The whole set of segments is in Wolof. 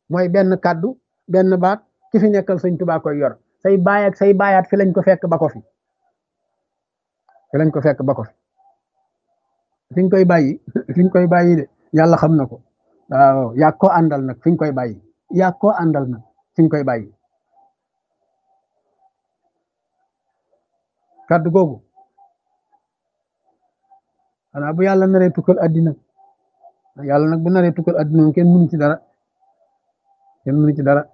mooy benn kàddu benn baat ki fi nekkal sëñ Tuubaa koy yor say baay ak say baayaat fi lañ ko fekk ba ko fi fi lañ ko fekk ba ko fi fi ñu koy bàyyi fi ñu koy bàyyi de yàlla xam na ko waaw yaa ko àndal nag fi ñu koy bàyyi yaa ko àndal nag fi ñu koy bàyyi kàddu googu xanaa bu yàlla naree tukkal addina yàlla nag bu naree tukkal addina moom kenn mënu ci dara kenn mënu ci dara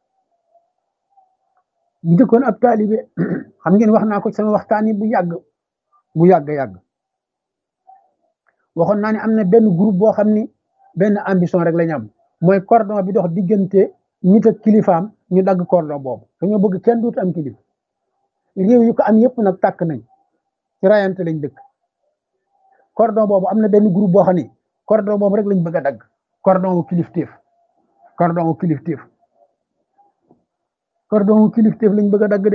bu jëkkoon ab taalibe xam ngeen wax naa ko sama waxtaan yi bu yàgg bu yàgg yàgg waxoon naa ne am na benn groupe boo xam ni benn ambition rek la ñu am mooy cordon bi dox diggante nit ak kilifaam ñu dagg cordon boobu dañoo bëgg kenn duut am kilif réew yu ko am yëpp nag tàkk nañ ci rayante lañ dëkk cordon boobu am na benn groupe boo xam ni cordon boobu rek lañ bëgg a dagg cordon wu kilifteef cordon wu kilifteef cordon wu kilifteef lañ bëgg a dagg de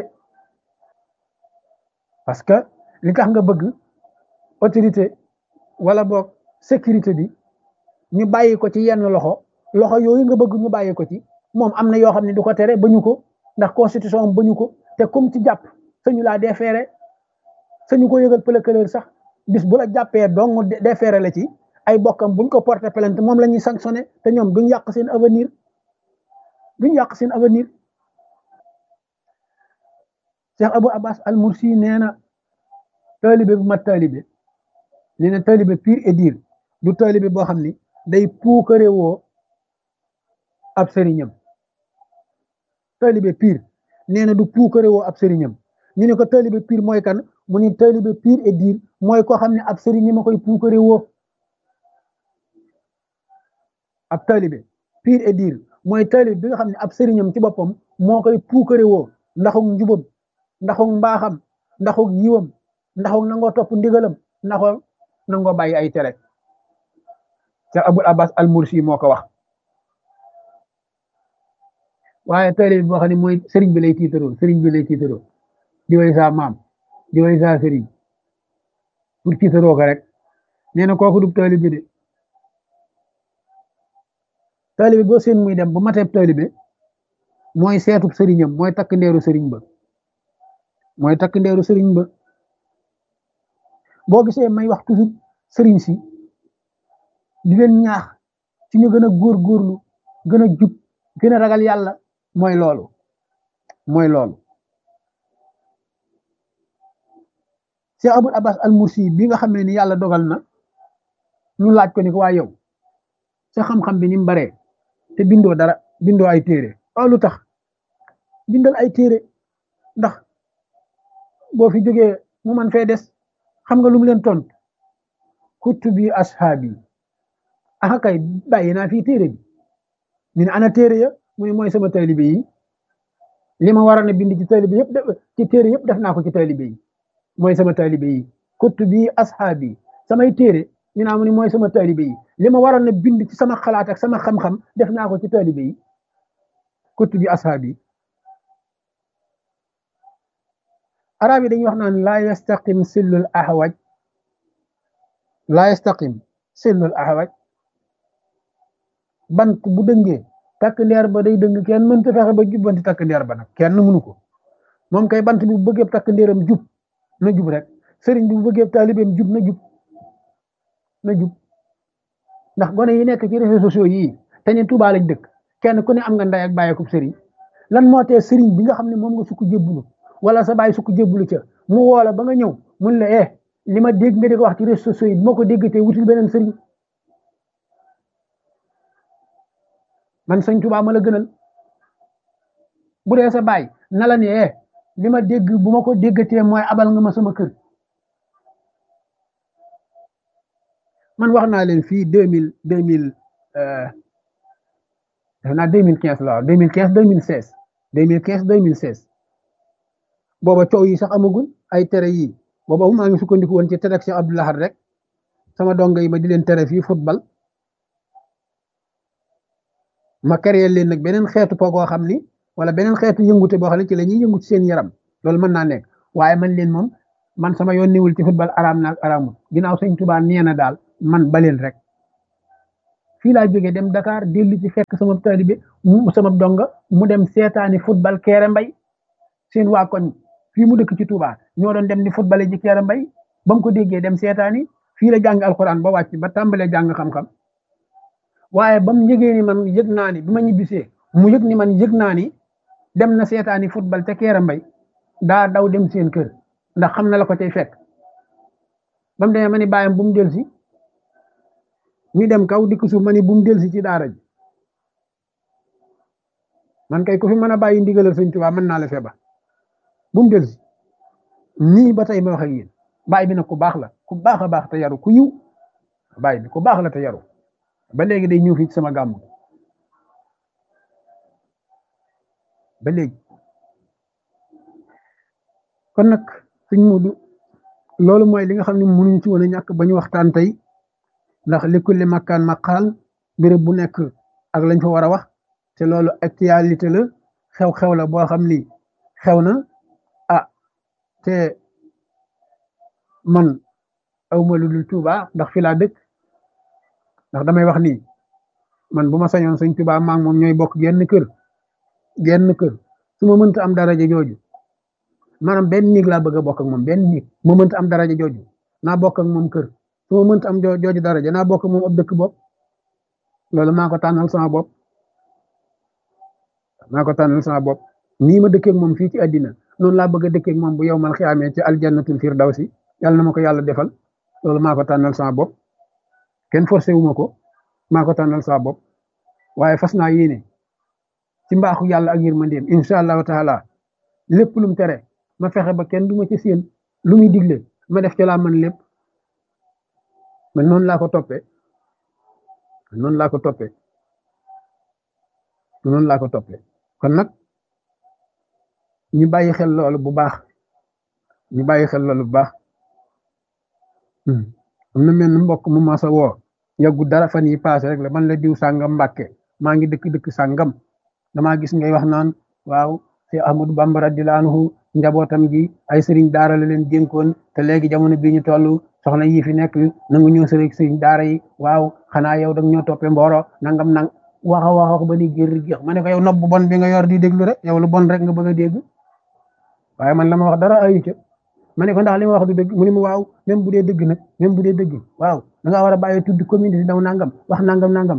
parce que li tax nga bëgg autorité wala boog sécurité bi ñu bàyyi ko ci yenn loxo loxo yooyu nga bëgg ñu bàyyi ko ci moom am na yoo xam ne du ko tere bañu ko ndax constitution am bañu ko te comme ci jàpp sañu laa déféré sañu ko yëgal procureur sax bis bu la jàppee dong déféré la ci ay bokkam buñ ko porté plainte moom la ñuy sanctionné te ñoom duñ yàq seen avenir duñ yàq seen avenir Cheikh Abou Abbas Al Mursi nee na taalibe bu mat taalibe nee na taalibe pire et dire du taalibe boo xam ni day puukare woo ab sëriñam taalibe pire nee na du puukare woo ab sëriñam ñu ne ko taalibe pire mooy kan mu ni taalibe pire et dire mooy koo xam ne ab sëriñam a koy puukare woo ab taalibe pire et dire mooy taalibe bi nga xam ne ab sëriñam ci boppam moo koy puukare woo ndaxug njubam ndaxug mbaaxam ndaxug yiwam ndaxug nangoo topp ndigalam ndaxoo nangoo bàyyi ay tere ca Abul Abbas al Mursi moo ko wax waaye taalibe boo xam ne mooy sëriñ bi lay tiitaroo sëriñ bi lay tiitaroo di way saa maam di way saa sëriñ pour tiitaroo ko rek nee na kooku du taalibe de taalibe boo seen muy dem bu mateeb taalibe mooy seetub sëriñam mooy takk ndeeru sëriñ ba mooy takk ndeeru sëriñ ba boo gisee may wax toujours sëriñ si di leen ñaax ci ñu gën a góorgóorlu gën a jub gën a ragal yàlla mooy loolu mooy loolu Cheikh Abul Abbas al Mursi bi nga xam ne ni yàlla dogal na ñu laaj ko ni ko waa yow sa xam-xam bi ni mu baree te bindoo dara bindoo ay téere waaw lu tax bindal ay téere ndax boo fi jógee mu man fee des xam nga lu mu leen tont kutubi ashaabi aka kay bàyyi naa fii téere bi ñu ne ana téere ya mu ne mooy sama taalibe yi li ma waroon a bind ci taalibe yëpp ci téere yëpp def naa ko ci taalibe yi mooy sama taalibe yi kutubi ashaabi samay téere ñu naa mu ne mooy sama taalibe yi li ma waroon a bind ci sama xalaat ak sama xam-xam def naa ko ci taalibe yi kutubi ashaabi arab yi dañuy wax naan laa yastaqim sillul ahwaj laa yastaqim sillul ahwaj bant bu dëngee takk ndeer ba day dëng kenn mënta fexe ba jubbanti takk ndeer ba nag kenn mënu ko moom kay bant bi bu bëggee takk ndeeram jub na jub rek sëriñ bi bu bëggee taalibeem jub na jub na jub ndax gone yi nekk ci réseaux sociaux yii te ñu Tuubaa lañ dëkk kenn ku ne am nga nday ak bàyyi ko sëriñ lan moo tee sëriñ bi nga xam ne moom nga sukk jébbulu wala sa bàyyi sukk jébbulu ca mu woola ba nga ñëw mun la eh li ma dégg nga di ko wax ci réseaux sociaux yi moo ko déggatee wutil beneen sëriñ man sëñ Tuubaa ma la gënal bu dee sa baay na la ne eh li ma dégg bu ma ko déggatee mooy abal nga ma sama kër man wax naa leen fii deux mille deux mille def naa deux mille quinze la waaw deux mille quinze deux mille seize deux mille quinze deux mille seize booba coow yi sax amagul ay tere yi booba maa ngi sukkandiku woon ci tere ak Cheikh Abdou Lahad rek sama dongo yi ma di leen tere fii football ma créé leen nag beneen xeetu po goo xam ni wala beneen xeetu yëngute boo xam ne ci la ñuy yëngu ci seen yaram loolu mën naa nekk waaye man leen moom man sama yoon niwul ci football araam naag araamul ginnaaw sëñ Tuubaa nee na daal man baleen rek fii laa jógee dem Dakar dellu ci fekk sama taalibe mu sama donga mu dem seetaani football Kéré Mbay seen waa koñ fii mu dëkk ci Touba ñoo doon dem di football ji Kéré Mbay ba mu ko déggee dem seetaani fii la jàng alxuraan ba wàcc ba tàmbalee jàng xam-xam waaye ba mu yëgee ni man yëg naa ni bi ma ñibbisee mu yëg ni man yëg naa ni dem na seetaani football te Kéré Mbay daa daw dem seen kër ndax xam na la ko cay fekk ba mu demee ma ni bàyyam bu mu del si ñu dem kaw dikk suuf ma ni bu mu del si ci daara ji man kay ku fi mën a bàyyi ndigalal sëñ Tuubaa mën naa la fee ba bu mu del si nii ba tey ma wax ak yéen baay bi nag ku baax la ku baax a baax te yaru ku yiw baay bi ku baax la te yaru ba léegi day ñëw fii ci sama gàmm ba léegi kon nag suñ mudu loolu mooy li nga xam ne mënuñ ci woon a ñàkk ba ñu waxtaan tey ndax li kulli makkaan maqaal béréb bu nekk ak lañ fa war a wax te loolu actualité la xew-xew la boo xam ni xew na ah te man awma lu dul Tuuba ndax fi laa dëkk ndax damay wax ni man bu ma sañoon sëñ Tuuba maa moom ñooy bokk genn kër genn kër su ma mënta am daraja jooju maanaam benn néeg laa bëgg a bokk ak moom benn néeg ma mënta am daraja jooju naa bokk ak moom kër su ma mënta am jooju daraja naa bokk ak moom ab dëkk bopp loolu maa ko tànnal sama bopp maa ko tànnal sama bopp nii ma dëkkee ak moom fii ci àddina noonu laa bëgg a dëkkee ak moom bu yow mal xiyaamee ci aljannatul firdawsi yàlla na ma ko yàlla defal loolu maa ko tànnal sama bopp kenn forcé wu ma ko maa ko tànnal sama bopp waaye fas naa yéene ci mbaaxu yàlla ak yërmandeem incha allahu taala lépp lu mu tere ma fexe ba kenn du ma ci séen lu muy digle ma def ci laa man lépp man noonu laa ko toppee noonu laa ko toppee noonu laa ko toppee kon nag ñu bàyyi xel loolu bu baax ñu bàyyi xel loolu bu baax am na mel mbokk mu ma sa woo yàggu dara fan yi paase rek la man la diw sàngam mbàkke maa ngi dëkk dëkk sàngam damaa gis ngay wax naan waaw te Ahmadu Bamba radiyallaahu anhu njabootam gi ay sëriñ daara la leen dénkoon te léegi jamono bii ñu toll soxna yi fi nekk nangu ñoo sëriñ sëriñ daara yi waaw xanaa yow dag ñoo toppee mbooro nangam nang wax a wax ba ni gér géex ma ne ko yow nopp bu bon bi nga yor di déglu rek yow lu bon rek nga bëgg a dégg waaye man la ma wax dara ayu ca ma ne ko ndax li ma wax du dëgg mu ne ma waaw même bu dee dëgg nag même bu dee dëgg waaw da ngaa war a bàyyi tudd communauté daw nangam wax nangam nangam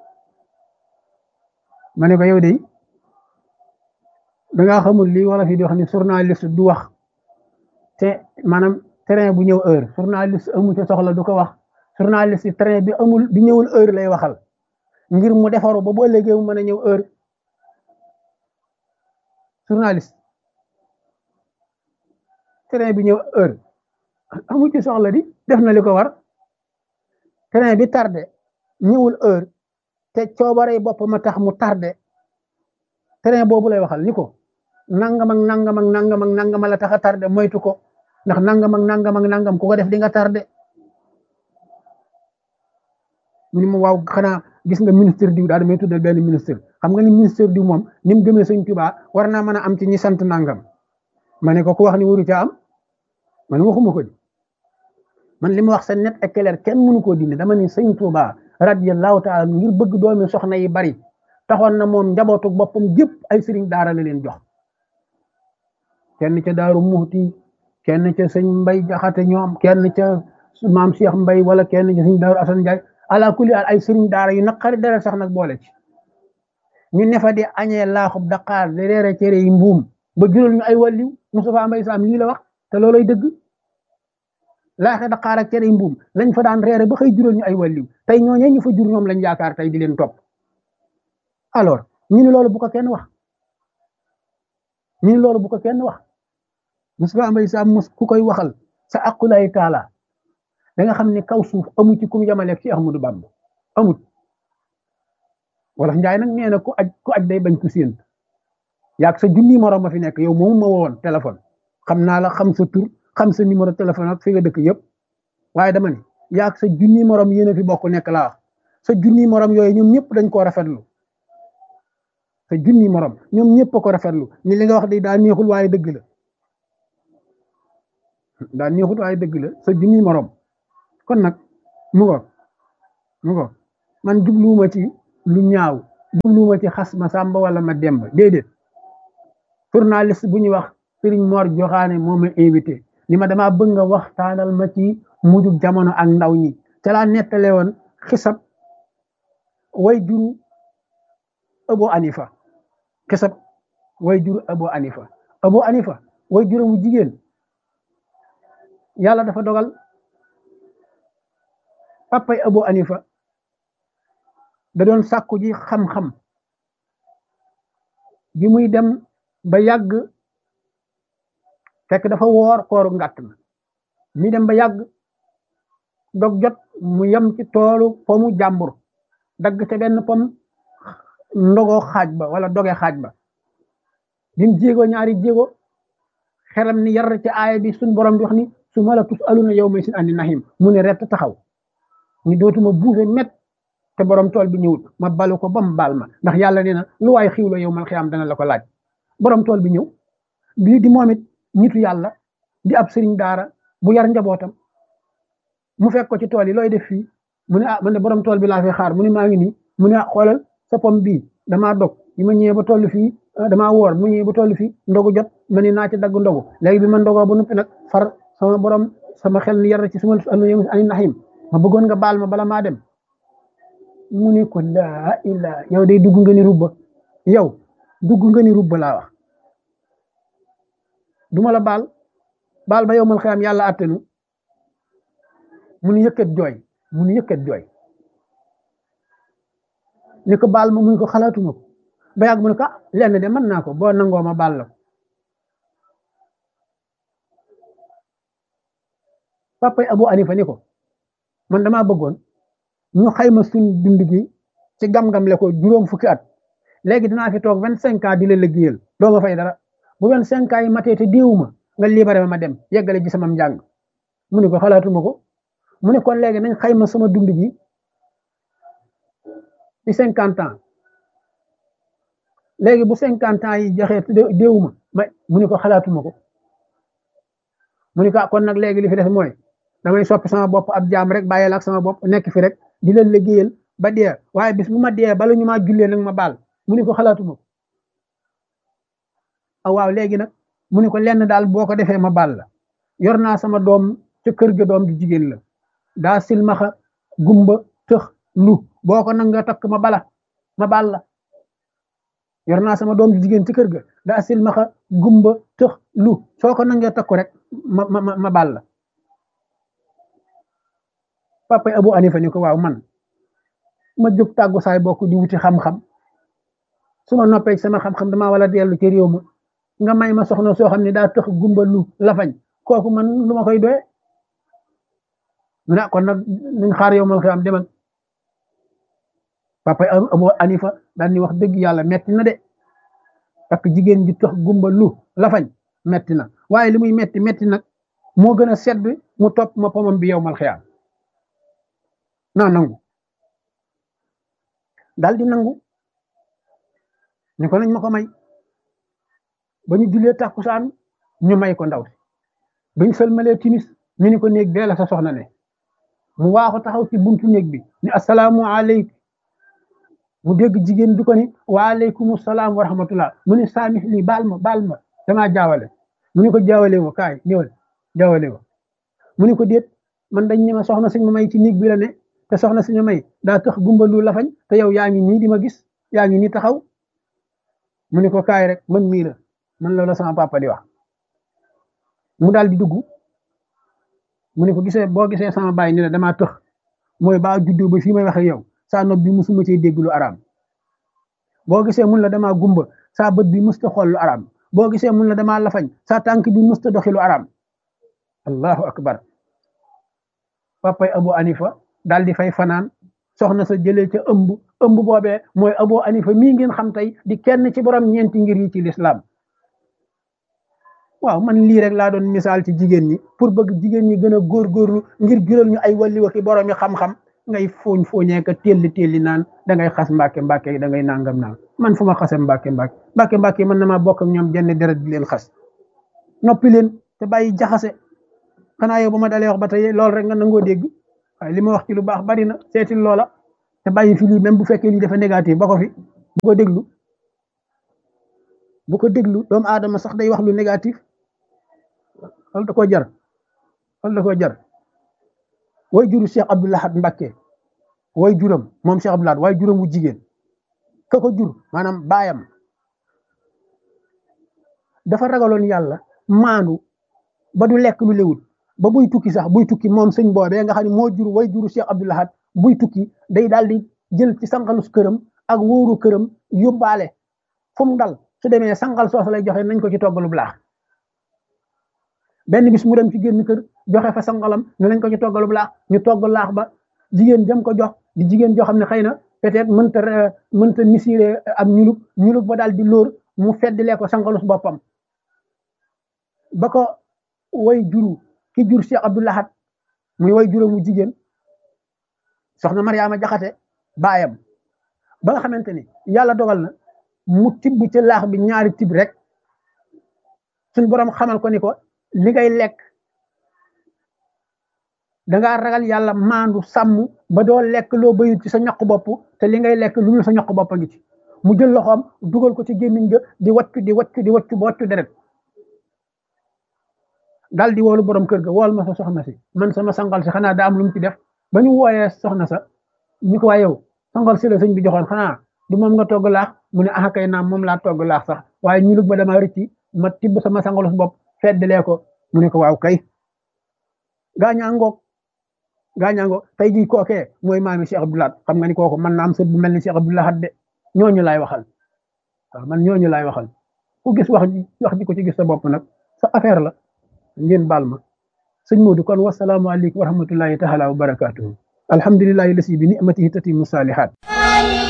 ma ne ko yow de da ngaa xamul lii wala fi di wax ni journaliste du wax te maanaam train bu ñëw heure journaliste amu ci soxla du ko wax journaliste train bi amul bi ñëwul heure lay waxal ngir mu defaru ba boo léegi mu mën a ñëw heure journaliste train bi ñëw heure amu ci soxla di def na li ko war train bi tardé ñëwul heure te coobare bopp ma tax mu tardé train boobu lay waxal ni ko nangam ak nangam ak nangam ak nangam la tax a tardé moytu ko ndax nangam ak nangam ak nangam ku ko def di nga tardé mu ni ma waaw xanaa gis nga ministre diw daal damay tuddal benn ministre xam nga ni ministre diw moom ni mu gëmee sëñ Tuubaa war naa mën a am ci ñi sant nangam ma ne ko ku wax ni waru ca am man waxuma ko di man li ma wax sa net ak clair kenn mënu koo dindi dama ni sëñ Tuubaa radiyallahu taala ngir bëgg doomi soxna yi bari taxoon na moom njabootu boppam gépp ay sëriñ daara la leen jox kenn ca daaru muxti kenn ca sëñ mbay jaxate ñoom kenn ca maam Cheikh mbay wala kenn ca sëñ daaru asan njaay ala kulli ay sëriñ daara yu naqari dara sax nag boole ci ñu nefa di añee laaxub daqaar di reere cere yi mbuum ba jural ñu ay wàlliw Moustapha Mbay Sam lii la wax te looloy dëgg laaxe daqaar ak cere yi mbuum lañ fa daan reere ba xëy jural ñu ay wàlliw tey ñooñee ñu fa jur ñoom lañ yaakaar tey di leen topp alors ñu ni loolu bu ko kenn wax ñu ni loolu bu ko kenn wax Moustapha Mbay Sam mos ku koy waxal sa aqulay taala da nga xam ne kaw suuf amu ci ku mu yamaleeg ci Ahmadu Bamba amut wala njaay nag nee na ku aj ku aj day bañ ku séen yaag sa junni morom ma fi nekk yow moomu ma woon téléphone xam naa la xam sa tur xam sa numéro téléphone ak fi nga dëkk yëpp waaye dama ne yaag sa junni morom yéen a fi bokk nekk laa wax sa junni morom yooyu ñoom ñëpp dañ koo rafetlu sa junni morom ñoom ñëpp a ko rafetlu ni li nga wax de daa neexul waaye dëgg la daa neexul waaye dëgg la sa junni morom kon nag mu ngo mu ngo man jubluwuma ci lu ñaaw jubluwuma ci xas ma sàmba wala ma demba déedéet journaliste bu ñuy wax Serigne Mor Joxaane moo ma invité ni ma damaa bëgg nga waxtaanal ma ci mujjug jamono ak ndaw ñi ca laa nettale woon xisab way juru Abu Anifa xisab way juru Abu Anifa Abu Anifa way juru mu jigéen yàlla dafa dogal papay Abu Anifa da doon sàkku ji xam-xam bi muy dem ba yàgg fekk dafa woor kooru ngàtt na mi dem ba yàgg dog jot mu yem ci toolu pomu jàmbur dagg ca benn pom ndogoo xaaj ba wala doge xaaj ba bim jéego ñaari jéego xelam ni yar ci aaya bi suñ borom di wax ni su ma la tus aluna yow may sin andi nahim mu ne rett taxaw ni dootuma buuse met te borom tool bi ñëwut ma balu ko ba mu baal ma ndax yàlla nee na lu waay xiwlo yow mal xiyaam dana la ko laaj borom tool bi ñëw bii di moom it nitu yàlla di ab sëriñ daara bu yar njabootam mu fekk ko ci tool yi looy def fii mu ne ah man de borom tool bi laa fi xaar mu ne maa ngi nii mu ne ah xoolal sa pom bii damaa dog yi ma ñëwee ba toll fii damaa woor mu ñëwee ba toll fii ndogu jot ma ni naa ci dagg ndogu léegi bi ma ndogoo ba noppi nag far sama borom sama xel ni yar ci suma ani naxim ma bëggoon nga baal ma bala maa dem mu ne ko laa ilaa yow day dugg nga ni rubba yow dugg nga ni rubba laa wax duma la baal baal ba yow mal xiyam yàlla attenu mu nu yëkkat jooy mu nu yëkkat jooy ni ko baal ma mu ko xalaatuma ko ba yàgg mu ne ko ah lenn de mën naa ko boo nangoo ma baal la ko papay Abu Anifa ni ko man damaa bëggoon ñu xayma suñ dund gi ci gam-gam le ko juróom fukki at léegi dinaa fi toog vingt cinq ans di la liggéeyal doo ma fay dara bu vingt cinq ans yi matee te déewuma nga libéré ma ma dem yeggale ji sama njàng mu ne ko xalaatuma ko mu ne kon léegi nañ xayma sama dund gi ci cinquante ans léegi bu cinquante ans yi joxee déewuma ma mu ne ko xalaatuma ko mu ne ko kon nag léegi li fi def mooy damay soppi sama bopp ab jaam rek bàyyeel ak sama bopp nekk fi rek di leen liggéeyal ba dee waaye bis bu ma dee bala ñu maa jullee nag ma baal mu ne ko xalaatuma ko ah waaw léegi nag mu ne ko lenn daal boo ko defee ma baal la yor naa sama doom ca kër ga doom di jigéen la daa silmaxa gumba tëx lu boo ko nag nga takk ma bala ma baal la yor naa sama doom di jigéen ci kër ga daa silmaxa gumba tëx lu soo ko nangee takku rek ma ma ma baal la papa Abu Anifa ni ko waaw man ma jóg tàggu saay bokk di wuti xam-xam su ma noppee sama xam-xam damaa wala dellu ci réew ma nga may ma soxna soo xam ne daa tëx gumba lu lafañ kooku man lu ma koy doye mu ne kon nag nañ xaar yow mal xiyaam demal papa Abu Anifa daal ni wax dëgg yàlla metti na de parce que jigéen ji tëx gumba lu lafañ metti na waaye li muy metti metti nag moo gën a sedd mu topp ma pomam bi yow mal xiyaam naa nangu daal di nangu ñu ko nañ ma ko may ba ñu jullee takkusaan ñu may ko ndaw si ba ñu sëlmalee timis ñu ni ko néeg bee la sa soxna ne mu waaxu taxaw ci buntu néeg bi ni asalaamu aleykum mu dégg jigéen bi ko ni waaleykum salaam wa rahmatullah mu ni saamix lii baal ma baal ma damaa jaawale mu ni ko jaawale wo kaay ñëwal jaawale wo mu ni ko déet man dañ ne ma soxna suñ ma may ci néeg bi la ne te soxna suñu may daa tax gumba lu lafañ te yow yaa ngi nii di ma gis yaa ngi nii taxaw mu ni ko kaay rek man mii la man loolu sama papa di wax mu daal di dugg mu ni ko gisee boo gisee sama baay ni la damaa tëx mooy baa juddoo ba fii may wax ak yow saa nopp bi musuma cee dégg lu araam boo gisee mun la damaa gumba saa bët bi musta xool lu araam boo gisee mun la damaa lafañ saa tànk bi musta doxi lu araam allahu akbar papay Abu Anifa daal di fay fanaan soxna sa jëlee ca ëmb ëmb boobee mooy Abu Anifa mii ngeen xam tey di kenn ci borom ñeenti ngir yi ci lislaam waaw man lii rek laa doon misaal ci jigéen ñi pour bëgg jigéen ñi gën a góorgóorlu ngir jural ñu ay walli waxi borom yi xam-xam ngay fooñ fooñee ka telli telli naan da ngay xas mbàkke mbàkke da ngay nangam naan man fu ma xase mbàkke mbàkke mbàkke mbàkke man na maa bokk ak ñoom jenn deret di leen xas noppi leen te bàyyi jaxase xanaa yow ba ma dalee wax ba tey loolu rek nga nangoo dégg waaye li ma wax ci lu baax bari na seetil loola te bàyyi fi lii même bu fekkee lii dafa négatif ba ko fi bu ko déglu bu ko déglu doomu aadama sax day wax lu négatif wala da koo jar wala da koo jar way juru Cheikh Abdou Lahad Mbacké way juram moom Cheikh Abdou Lahad way juram wu jigéen ka ko jur maanaam baayam dafa ragaloon yàlla maandu ba du lekk lu lewut ba buy tukki sax buy tukki moom sëñ boobee nga xam ne moo jur way juru Cheikh Abdou Lahad buy tukki day daal di jël ci sangalus këram ak wóoru këram yóbbaale fu mu dal su demee sangal soos lay joxe nañ ko ci toggalu laax benn bis mu dem ci génn kër joxe fa sangalam ne nañ ko ci toggalu laax ñu togg laax ba jigéen jëm ko jox di jigéen joo xam ne xëy na peut-être mënta mënta misiré am ñulug ñulug ba daal di lóor mu feddilee ko sangalus boppam ba ko way juru ki jur Cheikh Abdou Lahad muy way juróom mu jigéen soxna Mariama Jaxate baayam ba nga xamante ni yàlla dogal na mu tibb ci laax bi ñaari tibb rek suñ borom xamal ko ni ko li ngay lekk dangaa ragal yàlla maandu sàmm ba doo lekk loo bayut ci sa ñaq bopp te li ngay lekk lu dul sa ñaq bopp a ngi ci mu jël loxoom dugal ko ci gémmiñ ga di waccu di waccu di waccu ba waccu deret dal di woolu borom kër ga wool ma sa soxna si man sama sangal si xanaa daa am lu mu ci def ba ñu wooyee soxna sa ñu ko waa yow sangal si la sëñ bi joxoon xanaa du moom nga togg laax mu ne ah kay naam moom laa togg laax sax waaye ñu lug ba dama rëcci ma tibb sama sangalus bopp feddalee ko mu ne ko waaw kay gaañaa ngoog gaañaa ngoog tey jii kookee mooy maami Cheikh Abdou Lahad xam nga ni kooku man na am sët bu mel ni Cheikh Abdou Lahad de ñooñu laay waxal waaw man ñooñu laay waxal ku gis wax ji wax ji ko ci gis sa bopp nag sa affaire la ngeen baal ma sëñ Modou kon wasalaamu aleykum wa rahmatullahi taala wa barakatuhu alhamdulillahi lasi bi ni'matihi tatimu salihat